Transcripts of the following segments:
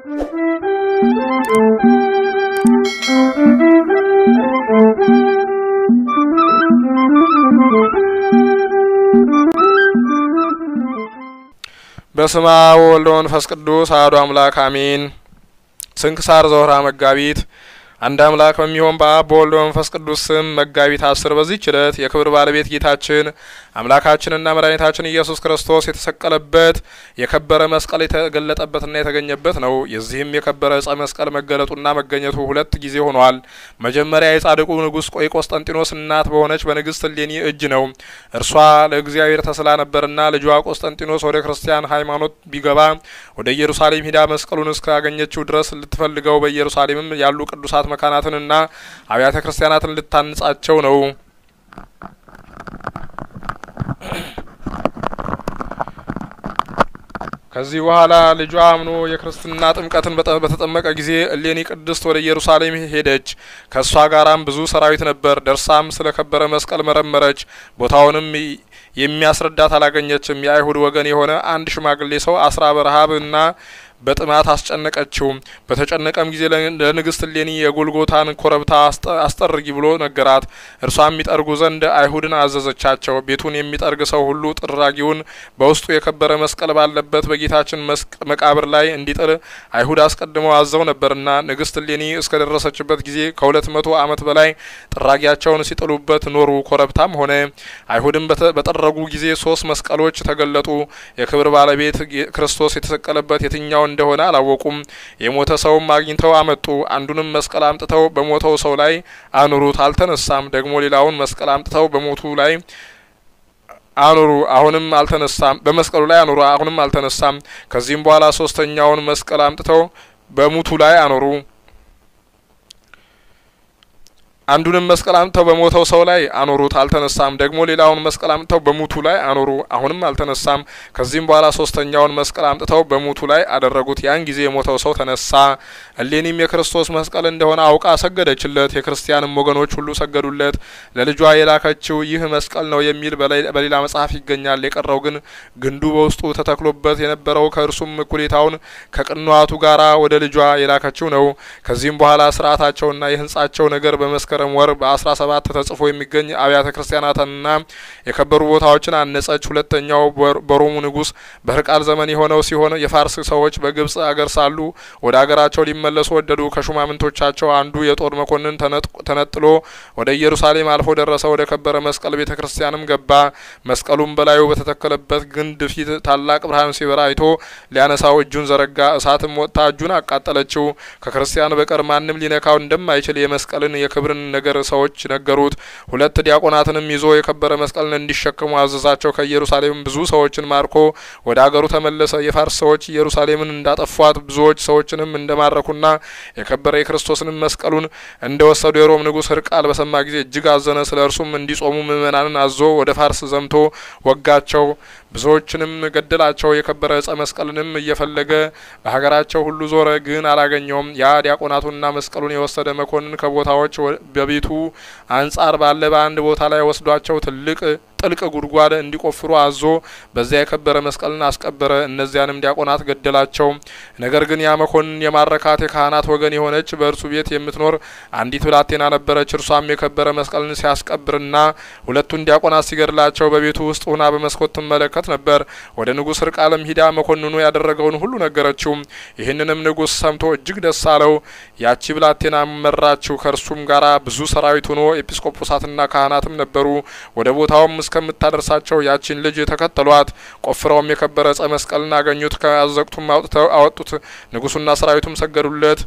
በስመ አብ ወወልድ ወመንፈስ ቅዱስ አሐዱ አምላክ አሜን። ስንክሳር ዘወርኀ መጋቢት አንድ አምላክ በሚሆን በአብ በወልድ በመንፈስ ቅዱስ ስም መጋቢት አስር በዚህች ዕለት የክብር ባለቤት ጌታችን አምላካችንና መድኃኒታችን ኢየሱስ ክርስቶስ የተሰቀለበት የከበረ መስቀል የተገለጠበትና የተገኘበት ነው። የዚህም የከበረ ዕጸ መስቀል መገለጡና መገኘቱ ሁለት ጊዜ ሆኗል። መጀመሪያ የጻድቁ ንጉሥ የቆስጠንጢኖስ እናት በሆነች በንግሥት እሌኒ እጅ ነው። እርሷ ለእግዚአብሔር ተስላ ነበርና ልጇ ቆስጠንጢኖስ ወደ ክርስቲያን ሃይማኖት ቢገባ ወደ ኢየሩሳሌም ሂዳ መስቀሉን እስካገኘችው ድረስ ልትፈልገው በኢየሩሳሌምም ያሉ ቅዱሳት መካናትንና አብያተ ክርስቲያናትን ልታንጻቸው ነው። ከዚህ በኋላ ልጇ አምኖ የክርስትና ጥምቀትን በተጠመቀ ጊዜ እሌኒ ቅድስት ወደ ኢየሩሳሌም ሄደች። ከእሷ ጋራም ብዙ ሰራዊት ነበር። ደርሳም ስለ ከበረ መስቀል መረመረች። ቦታውንም የሚያስረዳት አላገኘችም። የአይሁድ ወገን የሆነ አንድ ሽማግሌ ሰው አስራ በረሀብና በጥማት አስጨነቀችው። በተጨነቀም ጊዜ ለንግስት እሌኒ የጎልጎታን ኮረብታ አስጠርጊ ብሎ ነገራት። እርሷም የሚጠርጉ ዘንድ አይሁድን አዘዘቻቸው። ቤቱን የሚጠርግ ሰው ሁሉ ጥራጊውን በውስጡ የከበረ መስቀል ባለበት በጌታችን መቃብር ላይ እንዲጥል አይሁድ አስቀድመው አዘው ነበርና ንግስት እሌኒ እስከ ደረሰችበት ጊዜ ከሁለት መቶ ዓመት በላይ ጥራጊያቸውን ሲጥሉበት ኖሩ። ኮረብታም ሆነ። አይሁድም በጠረጉ ጊዜ ሶስት መስቀሎች ተገለጡ። የክብር ባለቤት ክርስቶስ የተሰቀለበት የትኛው እንደሆነ አላወቁም። የሞተ ሰውም አግኝተው አመጡ። አንዱንም መስቀል አምጥተው በሞተው ሰው ላይ አኑሩት፣ አልተነሳም። ደግሞ ሌላውን መስቀል አምጥተው በሞቱ ላይ አኑሩ፣ አሁንም አልተነሳም። በመስቀሉ ላይ አኑሩ፣ አሁንም አልተነሳም። ከዚህም በኋላ ሶስተኛውን መስቀል አምጥተው በሙቱ ላይ አኖሩ። አንዱንም መስቀል አምጥተው በሞተው ሰው ላይ አኖሩት፣ አልተነሳም። ደግሞ ሌላውን መስቀል አምጥተው በሙቱ ላይ አኖሩ፣ አሁንም አልተነሳም። ከዚህም በኋላ ሶስተኛውን መስቀል አምጥተው በሙቱ ላይ አደረጉት። ያን ጊዜ የሞተው ሰው ተነሳ። እሌኒም የክርስቶስ መስቀል እንደሆነ አውቃ ሰገደችለት። የክርስቲያንም ወገኖች ሁሉ ሰገዱለት። ለልጇ የላከችው ይህ መስቀል ነው የሚል በሌላ መጽሐፍ ይገኛል። የቀረው ግን ግንዱ በውስጡ ተተክሎበት የነበረው ከእርሱም እኩሌታውን ከቅንዋቱ ጋራ ወደ ልጇ የላከችው ነው። ከዚህም በኋላ ስርዓታቸውና የህንጻቸው ነገር በመስከ መስከረም ወር በአስራ ሰባት ተጽፎ የሚገኝ አብያተ ክርስቲያናትንና የከበሩ ቦታዎችን አነጸች። ሁለተኛው በሮሙ ንጉሥ በህርቃል ዘመን የሆነው ሲሆን የፋርስ ሰዎች በግብጽ አገር ሳሉ ወደ አገራቸው ሊመለሱ ወደዱ። ከሹማምንቶቻቸው አንዱ የጦር መኮንን ተነጥሎ ወደ ኢየሩሳሌም አልፎ ደረሰ። ወደ ከበረ መስቀል ቤተ ክርስቲያንም ገባ። መስቀሉም በላዩ በተተከለበት ግንድ ፊት ታላቅ ብርሃን ሲበራ አይቶ ሊያነሳው እጁን ዘረጋ። እሳትም ወጥታ እጁን አቃጠለችው። ከክርስቲያን በቀር ማንም ሊነካው እንደማይችል የመስቀልን የክብርን ነገር ሰዎች ነገሩት። ሁለት ዲያቆናትንም ይዞ የከበረ መስቀልን እንዲሸከሙ አዘዛቸው። ከኢየሩሳሌም ብዙ ሰዎችን ማርኮ ወደ አገሩ ተመለሰ። የፋርስ ሰዎች ኢየሩሳሌምን እንዳጠፏት ብዙዎች ሰዎችንም እንደማረኩና የከበረ የክርስቶስንም መስቀሉን እንደወሰዱ የሮም ንጉሥ ህርቃል በሰማ ጊዜ እጅግ አዘነ። ስለ እርሱም እንዲጾሙ ምእመናንን አዞ ወደ ፋርስ ዘምቶ ወጋቸው። ብዙዎችንም ገደላቸው። የከበረ ዕጸ መስቀልንም እየፈለገ በሀገራቸው ሁሉ ዞረ፣ ግን አላገኘውም። ያ ዲያቆናቱና መስቀሉን የወሰደ መኮንን ከቦታዎች በቤቱ አንጻር ባለ በአንድ ቦታ ላይ ወስዷቸው ትልቅ ጥልቅ ጉድጓድ እንዲቆፍሩ አዞ በዚያ የከበረ መስቀልን አስቀበረ። እነዚያንም ዲያቆናት ገደላቸው። ነገር ግን ያ መኮንን የማረካት የካህናት ወገን የሆነች በእርሱ ቤት የምትኖር አንዲት ብላቴና ነበረች። እርሷም የከበረ መስቀልን ሲያስቀብርና ሁለቱን ዲያቆናት ሲገድላቸው በቤቱ ውስጥ ሁና በመስኮት ትመለከት ነበር። ወደ ንጉሥ ህርቃልም ሂዳ መኮንኑ ያደረገውን ሁሉ ነገረችው። ይህንንም ንጉሥ ሰምቶ እጅግ ደስ አለው። ያቺ ብላቴና መራችው። ከእርሱም ጋራ ብዙ ሰራዊት ሆኖ ኤጲስቆጶሳትና ካህናትም ነበሩ። ወደ ቦታውም እስከምታደርሳቸው ያቺን ልጅ ተከተሏት። ቆፍረውም የከበረ ዕጸ መስቀልን አገኙት። ከአዘቅቱም አውጥተው አወጡት። ንጉሱና ሰራዊቱም ሰገዱለት።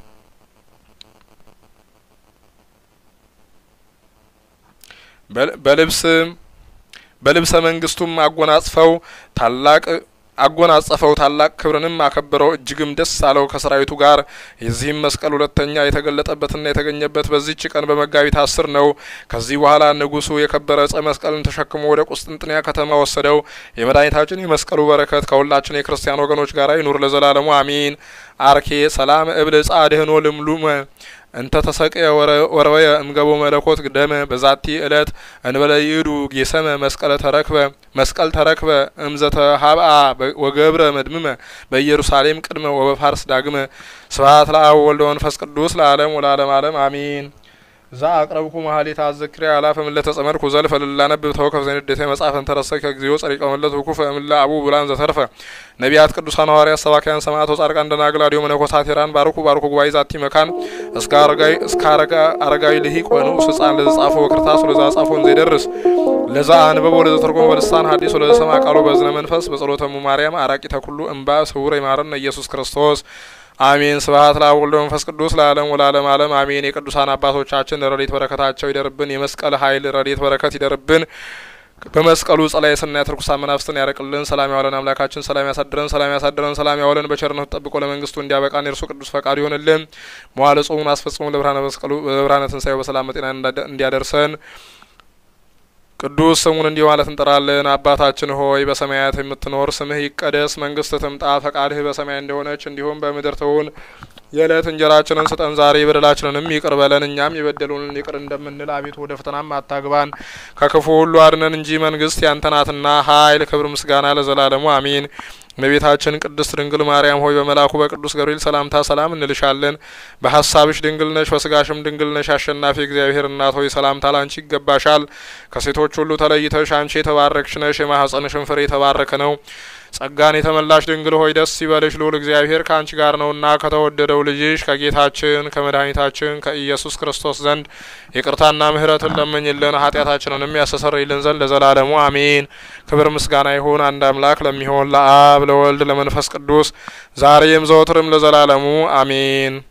በልብስ በልብሰ መንግስቱም አጎናጽፈው ታላቅ አጎናጸፈው ታላቅ ክብርንም አከበረው። እጅግም ደስ አለው ከሰራዊቱ ጋር። የዚህም መስቀል ሁለተኛ የተገለጠበትና የተገኘበት በዚህች ቀን በመጋቢት አስር ነው። ከዚህ በኋላ ንጉሱ የከበረ ዕጸ መስቀልን ተሸክሞ ወደ ቁስጥንጥንያ ከተማ ወሰደው። የመድኃኒታችን የመስቀሉ በረከት ከሁላችን የክርስቲያን ወገኖች ጋር ይኑር ለዘላለሙ አሚን። አርኬ ሰላም እብል ጻድህኖ ልምሉመ እንተ ተሰቅየ ወረወየ እምገቦ መለኮት ደመ በዛቲ እለት እንበለ ይእዱ ጌሰመ መስቀለ ተረክበ መስቀል ተረክበ እምዘተ ሀብአ ወገብረ መድምመ በኢየሩሳሌም ቅድመ ወበፋርስ ዳግመ ስብሐት ለአብ ወልደ መንፈስ ቅዱስ ለዓለም ወለዓለም ዓለም አሚን። ዛ አቅረብኩ መሀሌት አዘክሪ አላፈ ምለ ተጸመድኩ ዘልፈ ልላነብብ ተወከፍ ዘንዴተ መጽሐፍ እንተረሰከ እግዚኦ ጸሪቀ መለት ውኩፈ እምለ አቡ ብላን ዘተርፈ ነቢያት ቅዱሳን ሐዋርያት ሰባክያን ሰማዕታት ጻድቃን ደናግል አድዮ መነኮሳት ሄራን ባርኩ ባርኩ ጉባኤ ዛቲ መካን እስከ አረጋዊ እስከ አረጋዊ ልሂቅ ወንዑስ ሕፃን ለዘ ጻፈ ወክርታስ ለዛ ጻፎን ዘይደርስ ለዛ አንበቦ ለዘ ተርጎመ በልሳን ሐዲስ ለዘ ሰማ ቃሉ በዝነ መንፈስ በጸሎተሙ ማርያም አራቂ ተኩሉ እምባ ስውር ይማረን ኢየሱስ ክርስቶስ አሜን። ስብሐት ለአብ ወወልድ ወመንፈስ ቅዱስ ለዓለም ወለዓለም ዓለም አሜን። የቅዱሳን አባቶቻችን ረድኤት በረከታቸው ይደርብን። የመስቀል ኃይል ረድኤት በረከት ይደርብን። በመስቀሉ ጸላይ ስናያት ርኩሳን መናፍስትን ያርቅልን። ሰላም ያዋለን አምላካችን ሰላም ያሳድረን፣ ሰላም ያሳድረን፣ ሰላም ያዋለን በቸርነቱ ጠብቆ ለመንግስቱ እንዲያበቃን የእርሱ ቅዱስ ፈቃዱ ይሆንልን። መዋዕለ ጾሙን አስፈጽሞ ለብርሃነ መስቀሉ ለብርሃነ ትንሣኤው በሰላም በጤና እንዲያደርሰን ቅዱስ ስሙን እንዲህ ማለት እንጠራለን። አባታችን ሆይ በሰማያት የምትኖር ስምህ ይቀደስ፣ መንግስት ትምጣ፣ ፈቃድህ በሰማይ እንደሆነች እንዲሁም በምድር ትሁን። የዕለት እንጀራችንን ስጠን ዛሬ፣ በደላችንንም ይቅር በለን እኛም የበደሉንን ይቅር እንደምንል፣ አቤቱ ወደ ፈተናም አታግባን፣ ከክፉ ሁሉ አድነን እንጂ መንግስት ያንተ ናትና ኃይል፣ ክብር፣ ምስጋና ለዘላለሙ አሜን። እመቤታችን ቅድስት ድንግል ማርያም ሆይ በመልአኩ በቅዱስ ገብርኤል ሰላምታ ሰላም እንልሻለን። በሀሳብሽ ድንግል ነሽ፣ በስጋሽም ድንግል ነሽ። አሸናፊ እግዚአብሔር እናት ሆይ ሰላምታ ላንቺ ይገባሻል። ከሴቶች ሁሉ ተለይተሽ አንቺ የተባረክሽ ነሽ፣ የማኅፀንሽን ፍሬ የተባረከ ነው። ጸጋን የተመላሽ ድንግል ሆይ ደስ ይበልሽ፣ ልዑል እግዚአብሔር ከአንቺ ጋር ነውና ከተወደደው ልጅሽ ከጌታችን ከመድኃኒታችን ከኢየሱስ ክርስቶስ ዘንድ ይቅርታና ምሕረትን ለምኝልን ኃጢአታችንንም ያስተሰርይልን ዘንድ ለዘላለሙ አሜን። ክብር ምስጋና ይሁን አንድ አምላክ ለሚሆን ለአብ ለወልድ ለመንፈስ ቅዱስ ዛሬም ዘወትርም ለዘላለሙ አሜን።